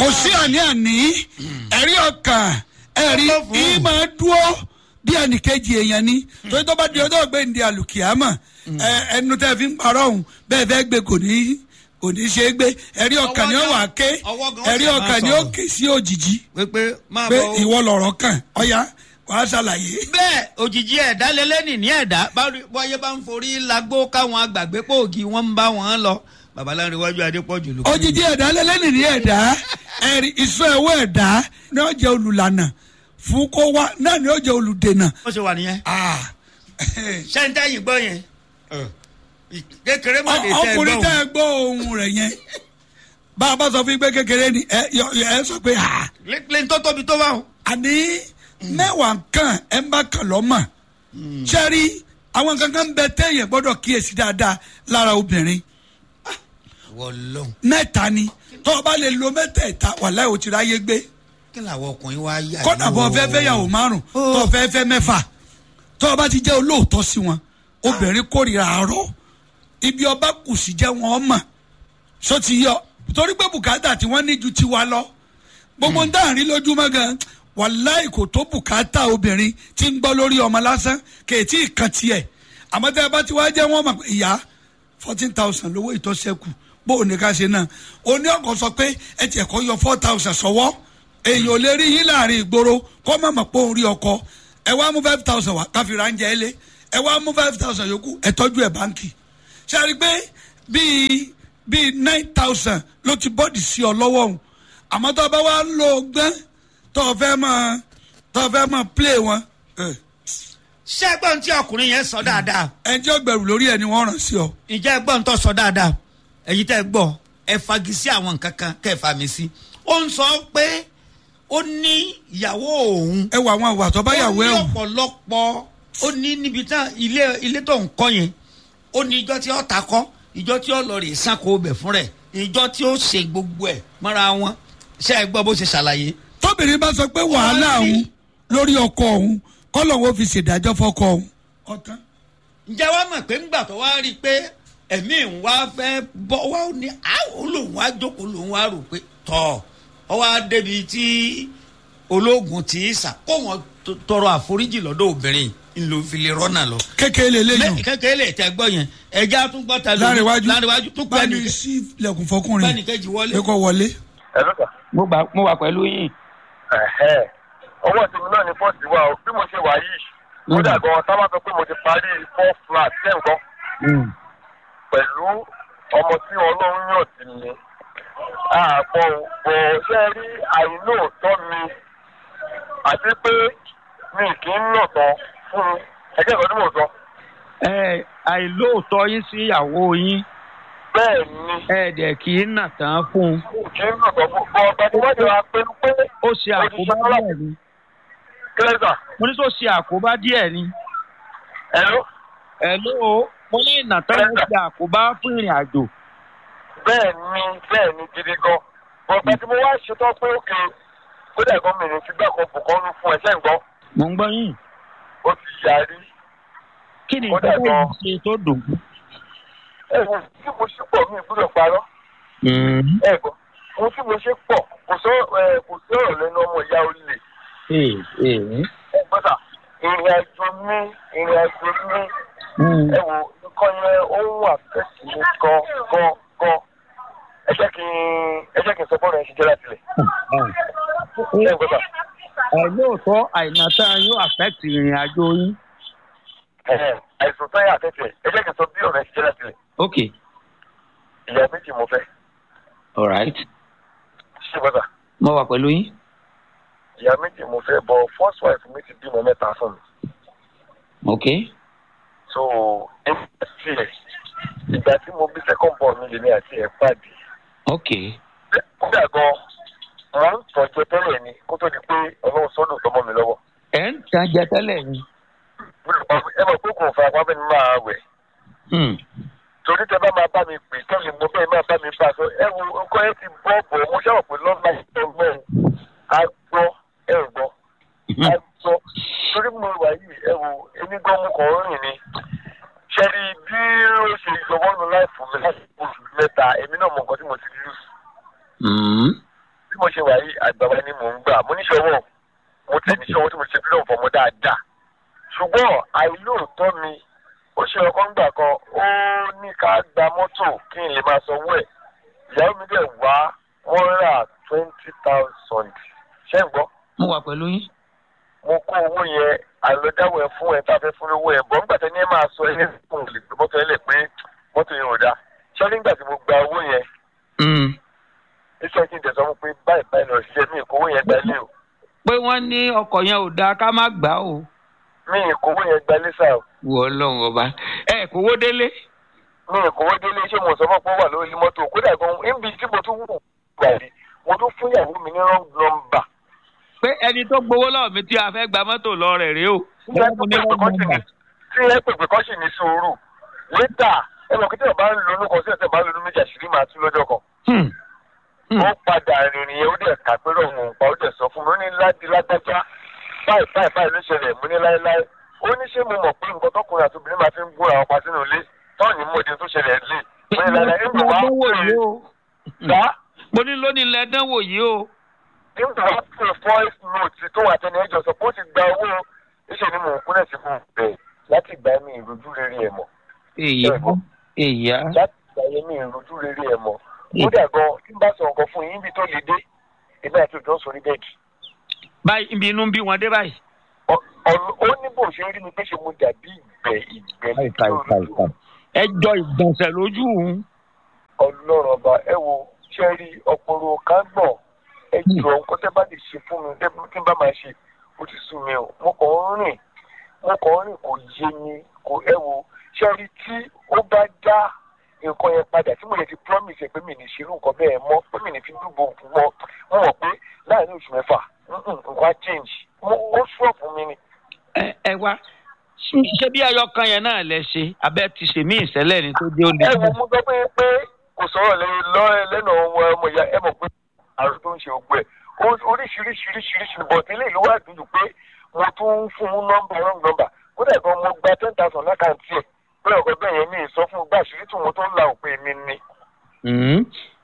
kò sí àní-àní ẹ̀rí ọkàn ẹ̀rí Ọkọ̀ fún. yìí máa dúró bí ẹnìkejì èèyàn ni torí tó bá di ọjọ́ gbé ndí àlùkìyàmọ̀ ẹ, ẹnu tẹ́ fi ń parọ́ ọ̀hún bẹ́ẹ̀ fẹ́ gbé kò ní kò ní ṣe é gbé ẹ̀rí ọkàn ni ó wà ké Ọwọ́ gan ó ẹ̀rí sì máa ọkàn ni ó sọ̀rọ̀. ké sí òjijì pé máa pé bọ̀ o. ìwọ lọ̀rọ̀ kàn ọ̀ya wàá ṣàlàyé. bẹ́ẹ̀ òjijì ẹ̀dá lélẹ́nì ní ẹ̀dá báwo- bọ́yé bá ń forí lagbó káwọn àgbàgbé pòògì wọn ń bá wọn lọ babaláwo iwájú adépọ̀jù ló. òjijì ẹ̀dá lẹ́lẹ́nì ní ẹ̀dá ẹ̀rí ìṣó ẹ̀wọ́ ẹ̀dá ni ó jẹ́ olùlànà fún kó wá náà ni ó jẹ́ olùdènà. ó ṣe wà nìyẹn. Ah. sẹ́ńtẹ́ yìí gbọ́ yẹn. kékeré má lè tẹ́ ẹ ọkùnrin gbọ́ tẹ́ ẹ gbọ́ ohun rẹ̀ yẹn bá a bá sọ fún yín pé kékeré ni ẹ yọ- yọ- ẹ sọ pé ha lẹ́yìn tó tóbi tó bá wọn. àní mẹ́wàá kan ẹ ń bá kàn lọ́mọ sẹ́rí àwọn kankan bẹ téèyàn gbọ́dọ̀ kíyèsí dáadáa lára obìnrin wọlọ́n mẹ́ta ni tó o bá lè lo mẹ́tẹ̀ẹ̀ta wàláhì o ti ráyé gbé kí làwọn ọkùnrin wá yà kọ́nà bọ́ fẹ́ fẹ́ yàwó márùn tó o fẹ́ fẹ́ mẹ́fà tó o bá ti jẹ́ olóòótọ́ sí wọn obìnrin kórìíra àárọ̀ ibi ọba kù sí jẹ́ wọn mọ̀ so ti yọ torí pé bùkátà tí wọ́n ní ju tiwa lọ gbogbo ń dáhùn lójúmọ́ gan wàláì kò tó bùkátà obìnrin tí ń gbọ́ lórí ọmọ lásán kèétí ìkan tiẹ̀ àmọ́ tẹ́ ẹ bá ti wá jẹ́ wọ́n mọ̀ pé ìyá fourteen thousand lówó ìtọ́sẹ́kù bó o ní ká ṣe náà o ní ọkọ̀ sọ pé ẹ tiẹ̀ kọ́ yọ four thousand sọ́wọ́ èèyàn ò lè rí yín láàrin ìgboro kọ́ mọ̀ mọ̀ pé òun rí ọkọ ẹ wá mú five thousand wá káfíńrà ń jẹ ẹ lé ẹ wá mú five thousand yòókù ẹ tọ́jú ẹ̀ báńkì ṣe àrí pé bíi bíi nine thousand ló ti bọ́ọ̀dì sí ọ lọ́wọ́ òun àmọ́ tó o bá wá lo gbọ́n tó o fẹ́ máa tó o fẹ́ máa play wọn ẹ ṣé ẹgbọ́n tí ọkùnrin yẹn sọ dáadáa ẹ jẹ́ ọgbẹ̀rù lórí ẹ ni wọ́n ràn sí ọ. ǹjẹ́ ẹgbọ́n tó sọ dáadáa èyí tẹ́ ẹ gbọ́ ẹ fagi sí àwọn nǹkan kan kẹ́ ẹ fa mi sí. ó ń sọ pé ó ní ìyàwó òun ẹ wọ àwọn àwà tó bá yàwó ẹ ó ní wò ọ̀pọ̀lọpọ̀ ó ní níbi tán ilé ilé tó ń kọ́ yẹn ó ní ìjọ tí ó ta kọ́ ìjọ tí ó lọ rè sanko bẹ̀ fún rẹ̀ ìjọ tí ó ṣe gbogbo ẹ̀ mọ́ra wọn ṣé ẹ gbọ́ bó ṣe ṣàlàyé. tóbìnrin bá sọ pé wàhálà Wọ́n ní- òun lórí ọkọ òun kọ́lọ̀ wo fi ṣèdájọ́ fọkọ òun. ọ̀tán ǹjẹ́ wàá mọ̀ pé ńgbà tó wá rí i pé ẹ̀mí ń wá fẹ́ bọ́ wá ó ní àwọn lòun wá jókòó lòun wá rò pé tọ̀ ọ wá débi tí ológun ti í sà kó wọn tó- tọrọ àforíjì lọ́dọ̀ obìnrin ńlò fi lè rọ́nà lọ. kékeré lélẹ́yìn kékeré lè tẹ gbọ́ yẹn ẹja tún gbọ́ ta lórí láríwájú láríwájú tún pẹ́ báni ní sí ilẹ̀kùn fọkùnrin pẹ́ ní kejì wọlé. pé kọ́ wọlé. ẹ̀rọ kà. mo gbà mo wà pẹ̀lú yín. ẹ̀hẹ́ ọwọ́ tèmi náà ni fọ́ọ̀sì wà ó bí mo ṣe wà yìí kódà gan sábà sọ pé mo ti parí four flat ten gan pẹ̀lú ọmọ tí ọlọ́run yàn sí mi àpọ̀ bọ̀ ṣe rí àìlóòótọ́ mi àti pé mi kì í nà tán fún ẹgbẹ́ ìkọ́jú mò ń sọ. ẹ àìlóòótọ́ yín sí ìyàwó yín bẹ́ẹ̀ ni ẹ dẹ̀ kì í nà tán fún un. mi kì í nà tán fún bọ́ ọ̀gá tí wọ́n ti wá pé pé ó ṣe àkóbá díẹ̀ ni kílẹ̀sà mo ní tó ṣe àkóbá díẹ̀ ni. ẹ̀rọ ẹ ló mo ní ìnà tán ló ṣe àkóbá fún ìrìn àjò. bẹ́ẹ̀ ni bẹ́ẹ̀ ni gidi gan ọ̀gá tí mo wá ṣetán pé òkè kódà gan mi ní ti gbà kan bùkọ́nù fún ẹ̀ṣẹ̀ ń gbọ́ mo ń gbọ́ yín. ó ti yarí kí ni Ó dẹ̀ ìgbà gan. tó ṣe tó dùn. ẹ̀wọ̀n tí mo ṣe pọ̀ mi ìbúdọ̀ parọ́ ẹ̀gbọ́n ohun tí mo ṣe pọ̀ kò sọ ẹ̀ kò sí ọ̀rọ̀ lẹ́nu ọmọ ìyá olè ee ee. ẹ̀gbọ́n sà ìrìn àjò mi ìrìn àjò mi ẹ wò nǹkan yẹn ó ń wà fẹ́sì mi gan gan gan ẹ jẹ́ kí n ẹ jẹ́ kí n sọ bọ́ọ̀lù yẹn ṣe jẹ́ láti lẹ̀ ẹ̀gbọ́n sà àìlóòótọ́ àìnà tán yóò affect ìrìn àjò yín. ẹ̀hẹ̀, àìsàn táyà àtẹ̀tẹ̀ ẹ jẹ́ kí n sọ bí ọ̀rọ̀ yẹn ṣe jẹ́ láti lẹ̀ ok ìyá méjì mo fẹ́ alright ṣé bọ́sà mo wà pẹ̀lú yín. ìyá méjì mo fẹ́ bọ̀ first wife mi ti bímọ mẹ́ta fún mi. ok so nígbà tí ẹ ìgbà tí mo bí second born mi lèmi àti ẹ pàdé ok kódà gan mo ń tọ́jú tẹ́lẹ̀ ni kó tó di pé ọlọ́run sọ́dọ̀ tọmọ mi lọ́wọ́ ẹ̀ ń tan jẹ tẹ́lẹ̀ ni. ẹ mọ̀ pé kò fa apá bẹ́ẹ̀ ni máa wẹ̀ Hmm. torí tẹ bá máa bá mi pè tẹ́lẹ̀ mo bẹ́ẹ̀ máa bá mi bá a sọ ẹ wo nǹkan ẹ ti bọ́ bọ̀ mo ṣàwọ̀ pé lọ́nà ìtọ́gbọ́n a gbọ́ ẹ gbọ́ a gbọ́ torí mo wà yìí ẹ wo èmi gan mo kàn ń rìn ni ṣẹ́ni bí ó ṣe ìjọba nù láì fún mi láti oṣù mẹ́ta èmi náà mọ nǹkan tí mo ti lù Hmm. bí mo ṣe wà yìí àgbàwá ni mò ń gbà mo níṣòwò mo tẹ̀ níṣòwò tí mo ṣe fílọ̀ fọmọ dáadáa ṣùgbọ́n àìlóòótọ́ mi ó ṣe ọkọ ńgbà kan ó ní ká gba mọ́tò kí n lè máa sanwó ẹ̀ ìyàwó mi dẹ̀ wá wọ́n rà twenty thousand ṣé ń gbọ́ mo wà pẹ̀lú yín. mo kó owó yẹn àlọ́dáwọ̀ ẹ̀ fún ẹ̀ tá a fẹ́ fún lówó ẹ̀ bọ́ nígbà tí ẹni ẹ máa sọ ẹ̀ fún lè gbé mọ́tò ẹ̀ lẹ̀ pé mọ́tò yẹn ò dáa ṣé nígbà tí mo gba owó yẹn iṣẹ́ kí n tẹ̀sán fún pé báyìí báyìí lọ ṣiṣẹ́ mi ìkówó yẹn gbalé o pé wọ́n ní ọkọ̀ yẹn ò dáa ká má gbà á o. mi ìkówó yẹn gbalé sá o wọ ọlọ́run ọba ẹ kò wó délé. mi ìkówó délé ṣé mo sọ fún pé ó wà lórí mọ́tò kódà gan níbi tí mo tún wù gbàdé mo tún fún ìyàwó mi ní wrong number pé ẹni tó gbowó lọ́wọ́ mi tí a fẹ́ gba mọ́tò lọ rẹ̀ rèé o. tí ẹ pèpè kọ́ sì ní tí ẹ pèpè kọ́ sì ní sùúrù létà ẹ mọ̀ kí tí ẹ bá ń lo olúkọ sí ẹsẹ̀ bá ń lo olú méjì àṣírí máa tú lọ́jọ́ kan. Hmm. Hmm. ó padà rìnrìn yẹn ó dẹ̀ kà pé rọ̀ mọ̀ nípa ó dẹ̀ sọ fún mi ó ní láti lágbájá báyìí báyìí báyìí ló ṣẹlẹ̀ mú ní láéláé ó ní ṣé mo mọ̀ pé nǹkan tọkùnrin àti obìnrin máa fi ń gún àwọn pa sínú ilé tọ́ọ̀nì mọ́dé tó ṣẹlẹ̀ lé mú ní láéláé ń bọ̀ wá dánwò yìí o. dá mo ní lónìí lẹ dánwò yìí o. ń bọ̀ wá pé voice note tó wà tẹ́ni ẹjọ́ sọ pé ó ti gba owó iṣẹ́ ni mò ń kúnlẹ̀ sí fún un bẹ́ẹ̀ láti gbà mí ìrojú rere ẹ̀ mọ̀ èyà èyà. láti gbà yẹn mí ìrojú rere ẹ̀ mọ̀ kódà gan tí n bá sọ nǹkan fún yín bí tó le dé èmi àti òjò ń sọ ní bẹ́ẹ̀dì báyìí ibi inú ń bí wọn dé báyìí. Ọ- ọ- ó ní bó ṣe rí mi pé ṣe mo dàbí ìgbẹ́ ìgbẹ́ lójú ẹ jọ ìgbọ̀nsẹ̀ lójú òun. ọlọ́run ọba ẹ wo ṣe rí ọpọlọ kágbọ̀n ẹ jọ nǹkan tẹ́ bá lè ṣe fún mi tẹ́ tí n bá máa ṣe ó ti sú mi o mo kàn ń rìn mo kàn ń rìn kò yé mi kò ẹ wo ṣe rí tí ó bá dá nǹkan yẹn padà tí mo lè ti promise ẹ pé mi ní ṣerú nǹkan bẹ́ẹ̀ mọ́ pé mi ní fi dúbò mọ́ mo mọ̀ pé láàrin oṣù mẹ́fà mm-mm, nǹkan á change mo ó sọ̀ fún mi ni. ẹ ẹ wá ṣé bí ẹyọ kan yẹn náà lẹ ṣe abẹ ti ṣe mí ìṣẹ̀lẹ̀ ni tó dé ó lè. ẹ wo mo sọ pé pé kò sọ̀rọ̀ lẹ́yìn lọ́rẹ́ lẹ́nu ọmọ ọmọ ìyá ẹ mọ̀ pé àrùn tó ń ṣe ògbẹ́ oríṣiríṣiríṣiríṣi bọ̀tí ilé ìlú wà dúdú pé mo tún ń fún un nọ́mbà wrong number kódà gan mo gba ten thousand lákàntì ẹ̀ pé ọ̀gá bẹ́ẹ̀ yẹn mi ì sọ fún un gbà àṣírí tí mo tó ń la òpin mi ni. Hmm.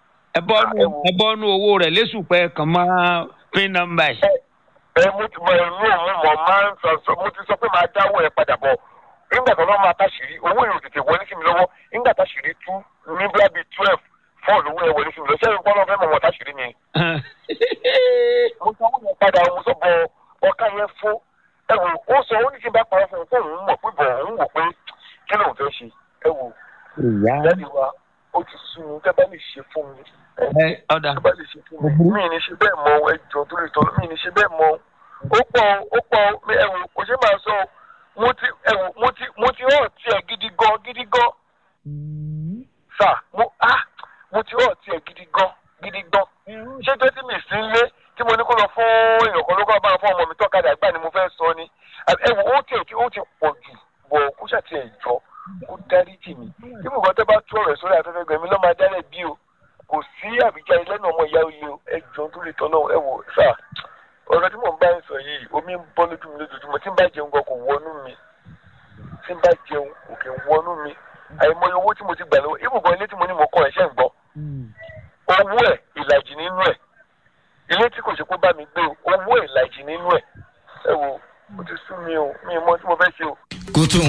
ẹ bọ́nu ẹ wo. ẹ bọ́nu owó rẹ̀ lẹ́sùpẹ́ kàn máa pín nọ́mbà yìí. ẹ mo ti mọ ẹ̀mí òun mọ̀ máa ń sọ sọ mo ti sọ pé máa dáwọ́ ẹ padà bọ̀ nígbà tó lọ́ máa táṣìírí owó yóò tètè wọlé sí mi lọ́wọ́ nígbà táṣìírí tú ní bíi bíi twelve fọ́ọ̀lù owó yẹn wọlé sí mi lọ sẹ́yìn kọ́ lọ́ fẹ́ mọ̀ mọ́ táṣìírí mi. mo sọ wọn padà mo sọ bọ ọkà yẹn fún ẹ wò ó sọ ó ní kí n bá parọ́ fún un kó òun mọ̀ pé bọ̀ òun wò pé kí lóun fẹ́ ṣe ẹ wò ìyá jáde wa ó ti sún mi tẹ́ bá lè ṣe fún mi ẹ ẹ ọ̀dà tẹ́ bá lè ṣe fún mi mí ní ṣe bẹ́ẹ̀ mọ ẹ jọ tó lè tọ́ mí ní ṣe bẹ́ẹ̀ mọ ó pọ̀ ó pọ̀ mi ẹ wò kò ṣe máa sọ mo ti ẹ wò mo ti mo ti hàn tiẹ̀ gidi gan gidi gan sà mo ah mo ti hàn tiẹ̀ gidi gan gidi gan ṣé tó tí mi sí ń lé tí mo ní kó lọ fún èèyàn kan ló kọ́ bá fún ọmọ mi tọ́kadà gbà ni mo fẹ́ sọ ni ẹ wò ó tiẹ̀ tí ó ti pọ̀ jù bọ̀ kó ṣàtì ẹ̀ jọ kó dáríjì mi bí mo kàn tẹ́ bá tú ọ̀rọ̀ sórí afẹ́fẹ́ gbẹ̀mí lọ́ máa dálẹ̀ bí o kò sí àbíjá lẹ́nu ọmọ ìyá oyè o ẹ jọ tó lè tọ́nà ẹ wò sà ọ̀rọ̀ tí mò ń bá ń sọ yìí omi ń bọ́ lójú mi lójoojúmọ́ tí ń bá jẹun gan kò wọnú mi tí ń bá jẹun kò kì í wọnú mi àìmọye owó tí mo ti gbà lọ́wọ́ ibùgbọ́n ilé tí mo ní mo kọ́ ẹ̀ṣẹ́ ń gbọ́